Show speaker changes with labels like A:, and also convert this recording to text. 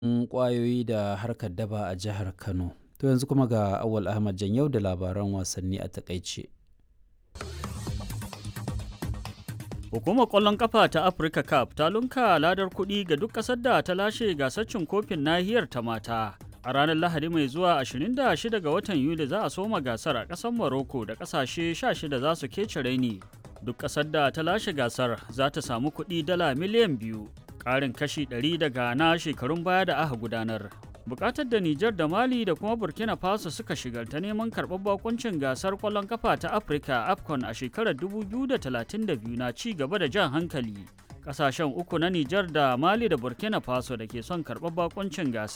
A: ƙwayoyi da harkar daba a jihar Kano. To yanzu kuma ga Awal Ahmad Janyau da labaran wasanni a takaice.
B: Hukumar ƙwallon ƙafa ta Africa Cup ta lunka ladar kuɗi ga duk ƙasar da ta lashe gasar cin kofin nahiyar ta mata. A ranar Lahadi mai zuwa 26 ga watan Yuli za a soma gasar a ƙasar Morocco da ƙasashe 16 za su kece raini. Duk ƙasar da ta lashe gasar za ta samu kuɗi dala miliyan biyu, ƙarin kashi 100 daga na shekarun baya da aka gudanar. Bukatar da Nijar da Mali da kuma Burkina Faso suka shigar ta neman karɓar bakuncin gasar ƙwallon kafa ta Afirka AFCON a shekarar 2032 na ci gaba da jan hankali. Ƙasashen uku na Nijar da Mali da Burkina Faso da ke son karɓar bakuncin gasar